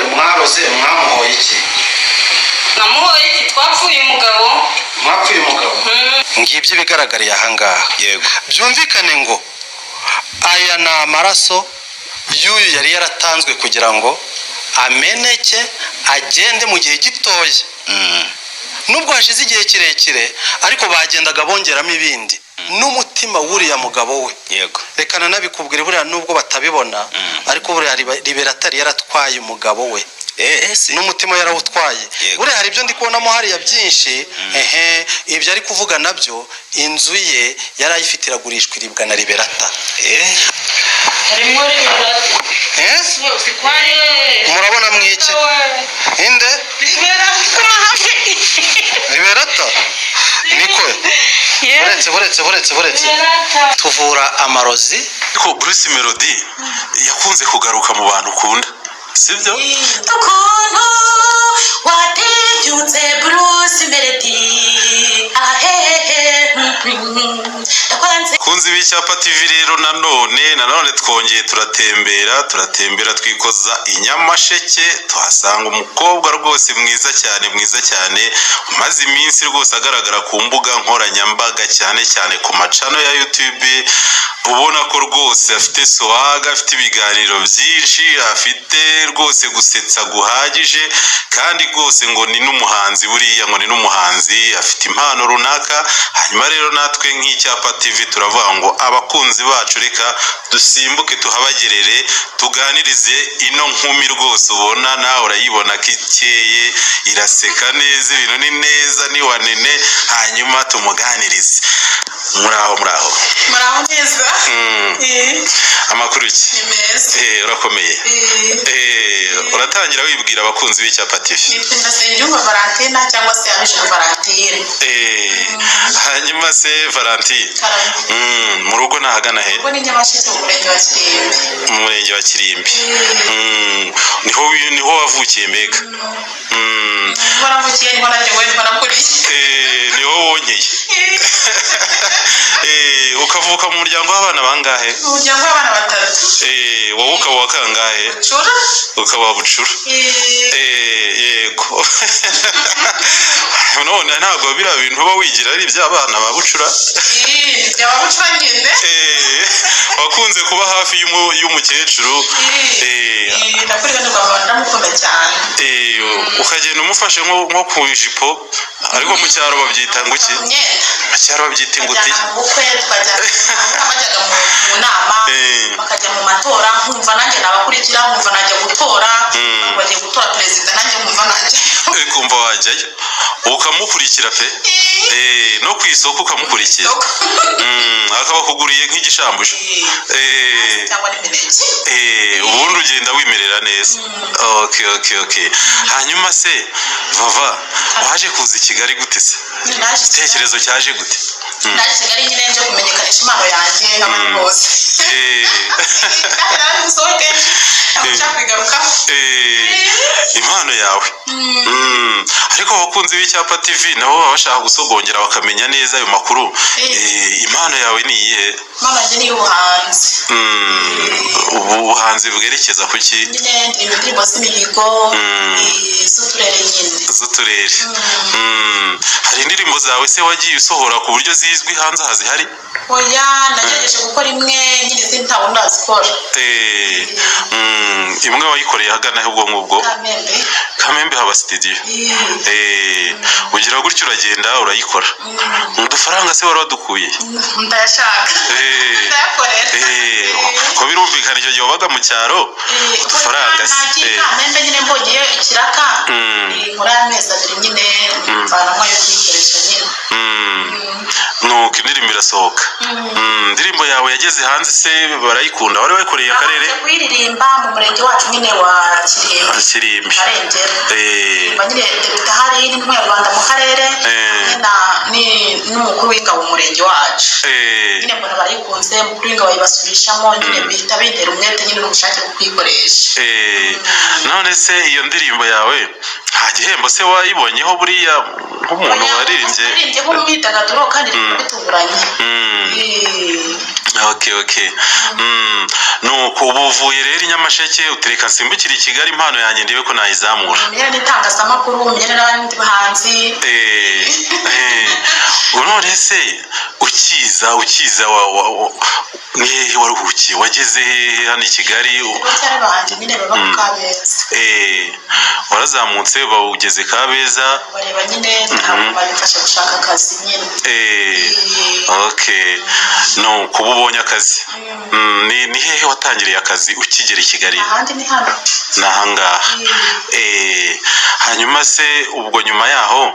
mwakoze mwamuhoye iki namuhoye iki twapfuye umugabo mwapfuye umugabo ngibyo ibigaragariye ahangaha yego byumvikane ngo aya ni amaraso y'uyu yari yaratanzwe kugira ngo ameneke agende mu gihe gitoya Mm. nubwo hashize igihe kirekire ariko bagendaga bongeramo ibindi n'umutima w'uriya mugabo we yego reka nanabikubwira buriya nubwo batabibona ariko buriya riba- liberatari yaratwaye umugabo we Eh, eh, si n'umutima we yarawutwaye Yego. buriya hari ibyo ndi kubonamo hariya byinshi ehe ibyo ari kuvuga nabyo inzu ye yari ayifite iragurishwa iribwa na liberata Eh, harimo liberati Eh? murabona mwiki inde liberata niko buretse buretse buretse buretse tuvura amarozi ariko bruce melody yakunze kugaruka mu bantu ukunda sibyo ukuntu watibyutse bruce melody ahehe ndakwanze kunze icyapa tv rero nanone nanone twongeye turatembera turatembera twikoza i nyamasheke tuhasanga umukobwa rwose mwiza cyane mwiza cyane umaze iminsi rwose agaragara ku mbuga nkoranyambaga cyane cyane ku macano ya youtube ubona ko rwose afite swaga afite ibiganiro byinshi afite rwose gusetsa guhagije kandi rwose ngo ni n'umuhanzi buriya ngo ni n'umuhanzi afite impano runaka hanyuma rero natwe nk'icyapa tv turavuga ngo abakunzi bacu reka dusimbuke tuhabagerere tuganirize ino nkumi rwose ubona nawe urayibona ko ikeye iraseka neza ibintu ni neza ni wanene hanyuma tumuganirize muraho muraho muraho neza Mm. Eh, amakuru iki ni meza Eh, urakomeye Eh, Eh, uratangira wibwira abakunzi b'icyapa tv ni pina senyumva valentina cyangwa se abisha valentine Eh, hanyuma se valentine karame Mm, mu rugo ni ahagana he ubwo ni nyamasheke mu murenge wa kirimbi mu murenge wa kirimbi Mm, niho wi- niho wavukiye mbega Mm, niho navukiye niho naryowe niho nakuriye eh, niho wonyeye Eh, ukavuka mu muryango w'abana bangahe umuryango w'abana batatu Eh, wowe ukaba uwa kangahe cura ukaba uwa bucura Eh, Eh, yego none ntabwo biriya bintu uba wigira ari iby'abana ba bucura eh, byaba bucura ngende Eh, wakunze kuba hafi y'umu- y'umukecuru Eh, Eh, nakuriye ndumva ndamukunda cyane eh, ukagenda umufashe nko nko ku ijipo ariko mu cyaro babyita ngo iki imyenda mu cyaro babyita ingutiya twajyana mu bukwe twajyana bajyaga mu mu nama Eh. bakajya mu matora nkumva nanjye nabakurikira nkumva najya gutora Mm. bagiye gutora perezida nanjye nkumva najya Eh, kumva wajyayo ukamukurikira pe Eh, no ku isoko ukamukurikira Mm, akaba akuguriye nk'igishambusho Eh, cyangwa n'imineke Eh, ubundi ugenda wimerera neza okay okay okay hanyuma se vava waje kuza i kigali gute se naje igitekerezo cyaje gute naje kigali nyine nje kumenyekanisha impano yanjye nk'abantu bose Eh, nari gusohoke ntabwo kwigarukaho eh, impano yawe Mm, ariko abakunzi b'icyapa tv nabo baba bashaka gusogongera bakamenya neza ayo makuru Eh, impano yawe ni iyihe impano yanjye ni iy'ubuhanzi Mm, ubu buhanzi bwerekeza ku ki nyine ndirimba indirimbo z'imihigo Mm. eh, z'uturere nyine z'uturere Mm, hari indirimbo zawe se wagiye usohora ku buryo zizwi hanze hazihari oya nagerageje gukora imwe nyine izindi ntabwo ndazikora Eh, mm, imwe wayikoreye ahagana he ubwo ngubwo kamembe kamembe haba sitidiyo Eh, ugira gutyo uragenda urayikora udufaranga se wari wadukuye ndayashaka Eh, ndayakorera Eh, ko birumvikana icyo gihe wabaga mu cyaro udufaranga se nagiye Eh, kamembe nyine mbonye ikiraka Mm. eh, muri aya mezi abiri nyine mvanamo ayo kuyikoresha nyine mm, nuko indirimbo irasohoka Mm, indirimbo yawe yageze hanze se barayikunda wari wayikoreye akarere Nabanje kuyiririmba mu murenge wacu nyine wa kirimbi kirimbi marengera Eh, mba nyine depite ahari n'umunyarwanda mu karere Eh. hamwe na- ni- n'umukuru w'ingabo mu murenge wacu eh, nyine mbona barayikunze mukuru w'ingabo yibasubirishamo nyine bihita bintera umwete nyine n'ubushake bwo kuyikoresha eh, none se iyo ndirimbo yawe nta gihembo se wayibonyeho buriya nk'umuntu waririmbye waririmbye nk'umwidagaduro kandi Mm. bitunguranye Mm. Okay, okay. Mm. Nuko ubu uvuye rero i Nyamasheke utereka nsimbukire i Kigali impano yanjye ndebe ko nayizamura. umenyera n'itangazamakuru umenyera n'abandi bahanzi Eh, eh. Ubwo none se ukiza ukiza wa, wa, wa ni hehe waruhukiye wageze hehe hano i Kigali U- bacyari banjye nyine baba ku Mm. kabeza eh, warazamutse bawugeze Kabeza bareba nyine ntabwo babifasha gushaka akazi nyine eh, okay nuko ubu ubonye akazi mm, ni, ni hehe watangiriye akazi ukigera i Kigali ahandi ni hano ni ahangaha Eh, hanyuma se ubwo nyuma yaho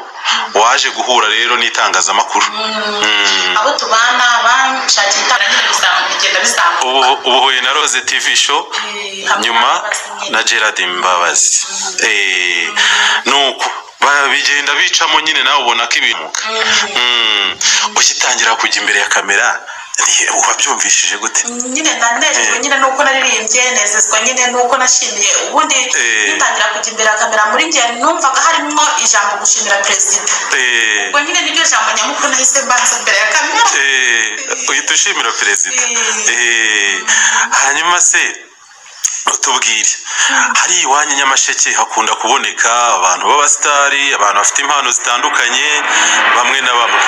waje guhura rero n'itangazamakuru Mm. abo tubana banshakiye itara nyine bizamuka bigenda bizamuka ubu ubu huye na rose tv show Eh, hamwe nyuma n'abazi nyine. na gerard mbabazi Eh, nuko ba- bigenda bicamo nyine nawe ubona ko ibintu Mm. ugitangira kujya imbere ya kamera ni- wabyumvishije gute nyine nanejejwe nyine nuko naririmbye nezezwa nyine nuko nashimiye ubundi Eh. ngitangira kujya imbere ya kamera muri njye numvaga harimo ijambo gushimira perezida Eh, ubwo nyine niryo jambo nyamukuru nahise mbanza imbere ya kamera Eh, uhita ushimira perezida Eh. Eh, hanyuma se tubwire hari iwanyu i nyamasheke hakunda kuboneka abantu b'abasitari abantu bafite impano zitandukanye bamwe na bamwe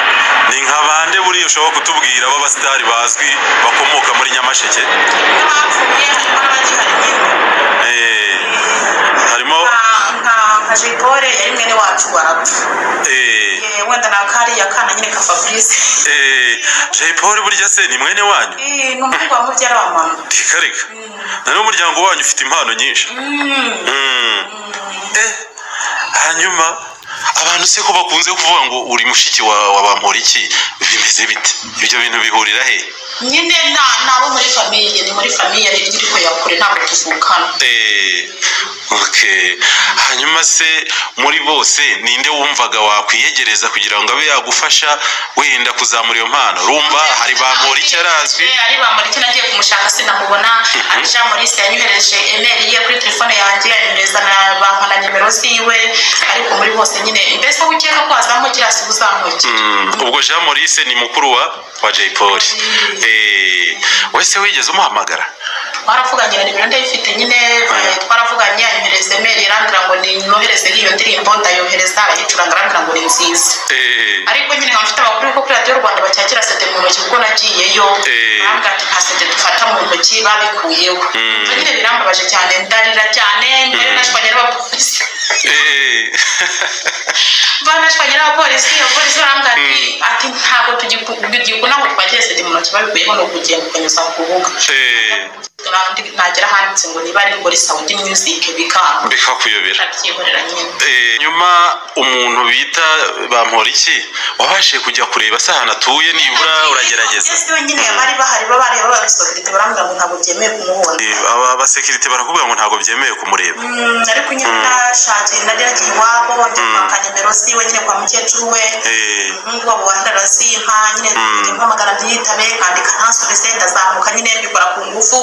ni nka bande buriya ushobora kutubwira b'abasitari bazwi bakomoka muri nyamasheke bapfuye harimo n'abagihari Eh, harimo nka nka jipore yari mwene wacu warapfa eh, Eh, wenda na kariya kana nyine ka fabrice eh, jay paul burya se ni mwene wanyu Eh, ni umuhungu wa mubyara wa mama reka reka na none umuryango wanyu ufite impano nyinshi Mm. Eh, hanyuma abantu se ko bakunze kuvuga ngo uri mushiki wa wa bamporiki bimeze bite ibyo bintu bihurira he nyine na- nabo muri famiye ni muri famiye rero iri ko yakure ntabwo tuvukana Eh, okay. hanyuma se muri bose ninde wumvaga wakwiyegereza kugira ngo abe yagufasha wenda kuzamura iyo mpano rumva hari bamporiki arazwi Eh, ari bamurike nagiye kumushaka sinamubona ari jean maurice yanyohereje emeri ye kuri telefone yanjye anyohereza na bampa na nimero ziwe ariko muri bose nyine mbese aho ukeka ko hazamo kiriya si uzamukira Mm, ubwo jean maurice ni mukuru wa wa jay paul Eh, wese wigeze umuhamagara twaravuganye na nimero ndayifite nyine eh, twaravuganye anyohereza emeri arambwira ngo ninohereze iyo ndirimbo ndayohereza arayicuranga arambwira ngo ni nziza Eh, ariko nyine nkaba mfite amakuru ko kuri radiyo rwanda bacyagira sede mu ntoki kuko nagiyeyo Eh. bambwira ati nta sede dufata mu ntoki babikuyeho Ibyo nyine birambabaje cyane ndarira cyane mbere nashwanye n'abapolisi eh, banashwanye n'abapolisi abapolisi barambwira ati ati ntabwo tugikunda ngo twagira sede mu ntoki babikuyeho ni ukugenda ukanyuza ku rubuga eh, Kandi nagera ahanditse ngo niba ari muri sawudi muzike bikanga bikakuyobera ndabyihorera nyine Eh, nyuma umuntu bita bamporiki wabashije kujya kureba se ahantu atuye nibura uragerageza Yes, wenyine bari bahari babareba babisohorete barambwira ngo ntabwo byemewe kumubona Eh, aba abasekirite barakubwira ngo ntabwo byemewe kumureba Mm, ariko nyine nashakiye nageragiye iwabo ndimwaka nimero ziwe nyine kwa mukecuru we Eh, umuhungu wabo wa ndarazinka nyine ndimwamagara ntiyitabe nkandika ntansubize ndazamuka nyine mbikora ku ngufu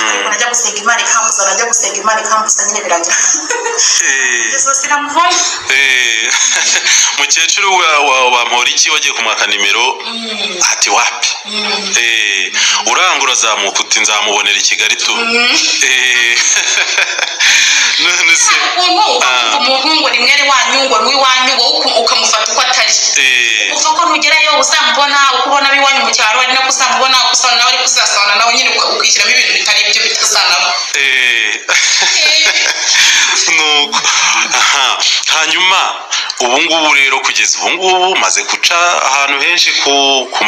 ariko najya gusenga imana ikambuza najya gusenga imana ikambuza nyine biragira eh, izo sinamubona eh, mukecuru wa- wa bamporiki wagiye kumwaka nimero ati wapi Eh, uranga urazamuka uti nzamubonera i kigali tu Eh, none se ukuntu ukumva umuntu ngo ni mwene wanyu ngo ni uwanyu wowe uku- ukamufata uko atari eh, uva ko nugerayo uzamubona uko ubona ab'iwanyu mu cyaro ari nako uzamubona uko usana nawe ariko uzasabana nawe nyine uka- ukishyiramo ibintu bitari ibyo bitazanamo Eh, nuko aha. hanyuma ubu ngubu rero kugeza ubu ngubu maze guca ahantu henshi ku ku